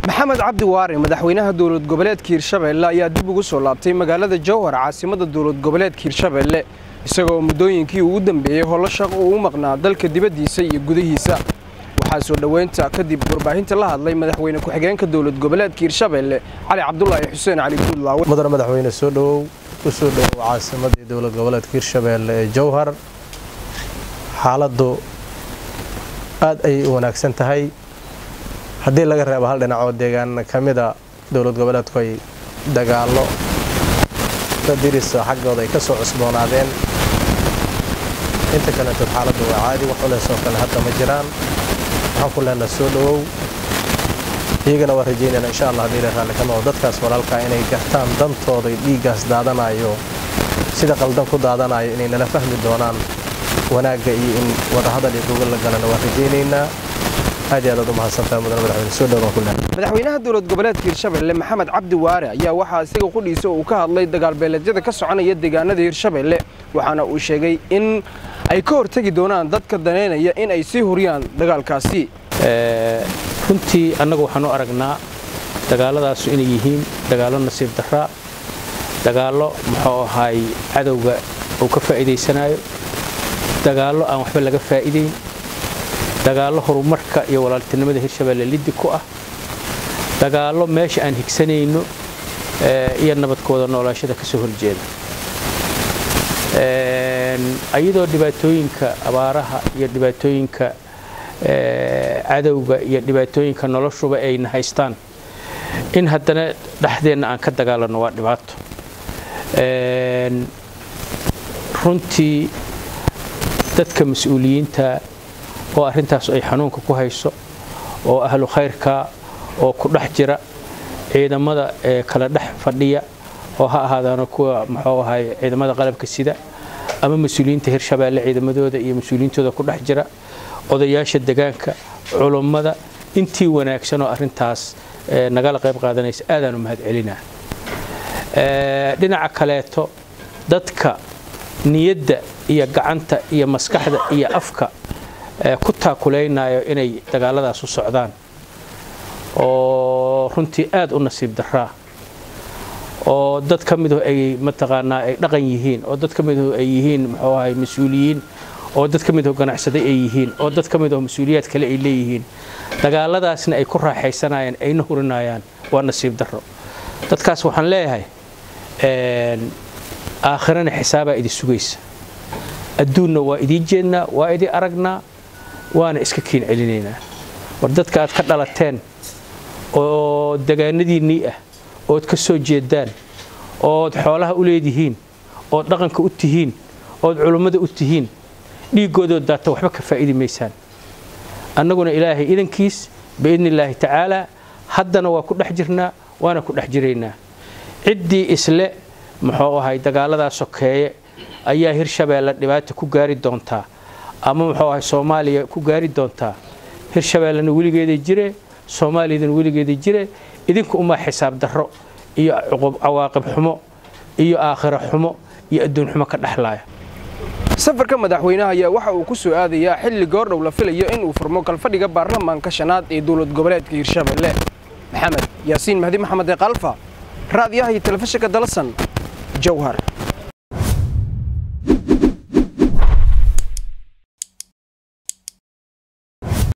maxamed cabdi waare madaxweynaha dowlad goboleedka hirshabeelle ayaa dib ugu soo laabtay magaalada jowhar caasimada dowlad goboleedka hirshabeelle isagoo muddooyinkii ugu dambeeyey howlo shaqo uu u maqnaa dalka dibaddiisa iyo gudihiisa waxaa soo dhoweynta kadib warbaahinta la hadlay madaxweyne ku-xigeenka dowlad goboleedka hirshabeelle cali cabdulaahi xuseen cali guudlaawe mudane madaxweyne soo dhowow u soo dhowow caasimadii dowlad goboleedka hirshabeelle ee jowhar xaaladdu aad ayay u wanaagsan tahay haddii laga reebo hal dhinacoo deegaan ka mida dowlad goboleedku ay dagaallo dadirisa xaggooda ay ka soo cusboonaadeen inta kaletood xaaladdu waa caadi wax culeysoo kale hadda ma jiraan waxaan ku leenaha soo dhowow iyagana waa rajaynayna insha allah haddii la raalli ka noqo dadkaas walaalkaa inay gartaan dantooda dhiiggaas daadanayo sida qaldan ku daadanayo inay nala fahmi doonaan wanaagga iyo in wadahadal iyo gogol la galana waa rajaynaynaa aad iyo aad aad u mahadsantahay mudane madaxweyne soo dhowaan ku leenahay madaxweynaha dowlad goboleedka hirshabeelle maxamed cabdi waare ayaa waxaa isaga qudhiisa uu ka hadlay dagaalbeeleedyada ka soconaya deegaanada hirshabeelle waxaana uu sheegay in ay ka hortegi doonaan dadka daneynaya in ay sii huriyaan dagaalkaasi runtii annagu waxaan u aragnaa dagaaladaasu inay yihiin dagaallo nasiib daraa dagaallo muxuu ahaay cadowga uu ka faa'iidaysanayo dagaallo aan waxba laga faa'iidayn dagaallo horumarka iyo walaaltinimada hirshabeelle liddi ku ah dagaallo meesha aan higsanayno iyo nabadkooda noolaashada ka soo horjeeda iyadoo dhibaatooyinka abaaraha iyo dhibaatooyinka cadowga iyo dhibaatooyinka noloshuba ayna haystaan in haddana dhexdeenna aan ka dagaalanno waa dhibaato runtii dadka mas-uuliyiinta oo arrintaas ay xanuunka ku hayso oo ahlu khayrka oo ku dhex jira ciidamada ee kala dhex fadhiya oo ha ahaadaano kuwa muxuu ahay ciidamada qalabka sida ama mas-uuliyiinta hirshabeelle ciidamadooda iyo mas-uuliyiintooda ku dhex jira odayaasha degaanka culummada intii wanaagsan oo arrintaas nagala qayb qaadanaysa aadaan u mahad celinaa dhinaca kaleeto dadka niyadda iyo gacanta iyo maskaxda iyo afka ku taakulaynayo inay dagaaladaas u socdaan oo runtii aad u nasiib daraa oo dad ka midu ay mataqaanaa ay dhaqan yihiin oo dad ka midu ay yihiin muxuu ahay mas-uuliyiin oo dad ka midaho ganacsaday ay yihiin oo dad ka midaho mas-uuliyaad kale ay leeyihiin dagaaladaasna ay ku raaxaysanayaan ayna hurinayaan waa nasiib daro dadkaas waxaan leeyahay aakhirana xisaabaa idin sugaysa adduunna waa idiin jeednaa waa idin aragnaa waana iska kiin celinaynaa war dadka aad ka dhalateen oo degaanadiinnii ah ood ka soo jeedaan ood xoolaha u leedihiin ood dhaqanka u tihiin ood culummada u tihiin dhiiggoodood daata waxba ka faa'idi maysaan annaguna ilaahay idankiis biidni illaahi tacaalaa haddana waa ku dhex jirnaa waana ku dhex jiraynaa ciddii isle muxuu ahay dagaaladaa sokeeye ayaa hirshabeelle dhibaata ku gaari doontaa ama muxuu ahay soomaaliya ku gaari doontaa hirshabeellena weligeeda jire soomaaliyadana weligeeda jire idinku umaa xisaab darro iyo cawaaqib xumo iyo aakhiro xumo iyo adduun xumo ka dhexlaaya safarka madaxweynaha ayaa waxa uu ku soo aadayaa xilli goordhow la filayo inuu furmo galfadhiga baarlamaanka shanaad ee dowlad goboleedka hirshabeelle maxamed yaasiin mahdi maxamed ee kalfa raadiyaha iyo telefishinka dalasan jowhar